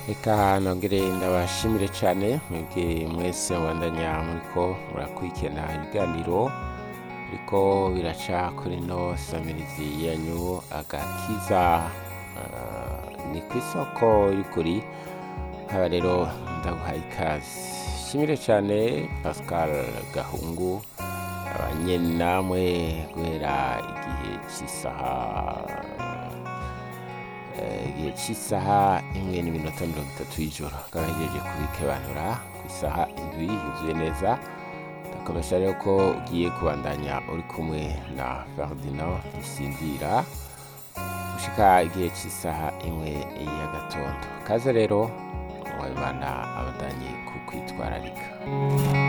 reka nongere ndabashimire cyane mwebwe mwese mubandanya muriko murakurikirana ibiganiro biriko biraca kuri no samirizi yanyu agakiza Ah, ni ku isoko y'ukuri haba rero ndaguhaye ikaze shimire cyane pascal gahungu abanye namwe guhera igihe cy'isaha eh, igihe cy'isaha imwe n'iminota mirongo itatu y'ijoro akaba yagejeje kubikebanura ku isaha indwi yuzuye neza ndakomesha rero ko ugiye kubandanya uri kumwe na ferdinand ntisinzira gushika igihe cy'isaha imwe y'agatondo kaze rero mwabimana abadanye ku kwitwararika